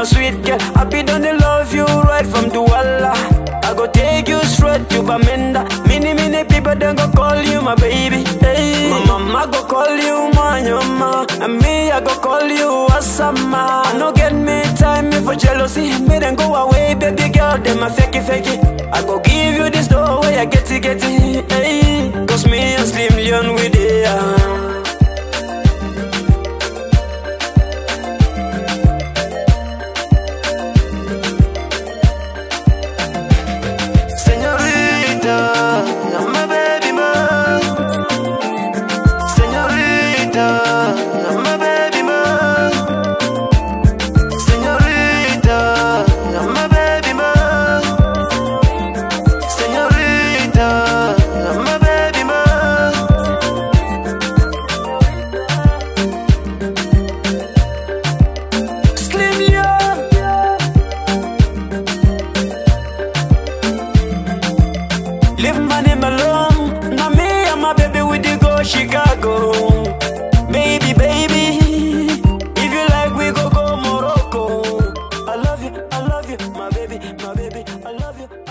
sweet girl. I be done to love you right from Douala. I go take you straight to Bamenda. Many, many people then go call you my baby. Hey. My mama go call you my mama. And me, I go call you Asama. I no get me time me for jealousy. Me then go away, baby girl. Them a fakey, fakey. I go give you this door where I get it, get it. Hey. Cause me and Slim Leon with it. Yeah. Señorita, I'm my baby man. Señorita, I'm my baby man. Señorita, I'm my baby man. Señorita, I'm my baby man. Slim Leon. Leave my name alone. Now me and my baby we dey go Chicago. Baby, baby. If you like, we go go Morocco. I love you, I love you, my baby, my baby, I love you.